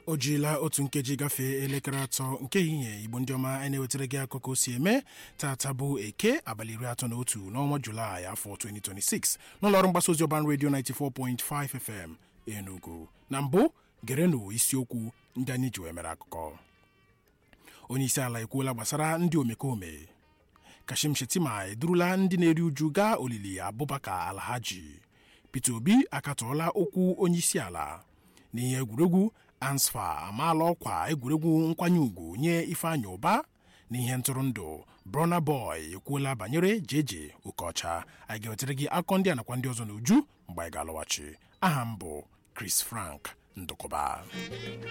o jiela otu nkeji gafee elekere atọ nke ehihie igbo ndị ọma anyị na-ewetara gị akụkọ si eme tata bụ eke abalị iri atọ na otu n'ọnwa julaị afọ 2026 n'ụlọọrụ mgbasa ozi ọban redio 94.5 fm enugu na mbụ gerenụ isiokwu ndị anyị ji wee mere akụkọ onye isi ala ekwuola gbasara ndị omekome kashim shetima edurula ndị na-eri uju gaa olili abubakar alhaji peter obi akatọọla okwu onye isi ala n'ihe egwuregwu ansfa amaala ọkwa egwuregwu nkwanye ùgwù nye ifeanyị ụba n'ihe ntụrụndụ brona boy ekwuola banyere jeje okeọcha anyị ga-ewetara gị akọ ndị a nakwa ndị ọzọ n'uju mgbe anyị ga-alọghachi aha m bụ chris frank ndụkọba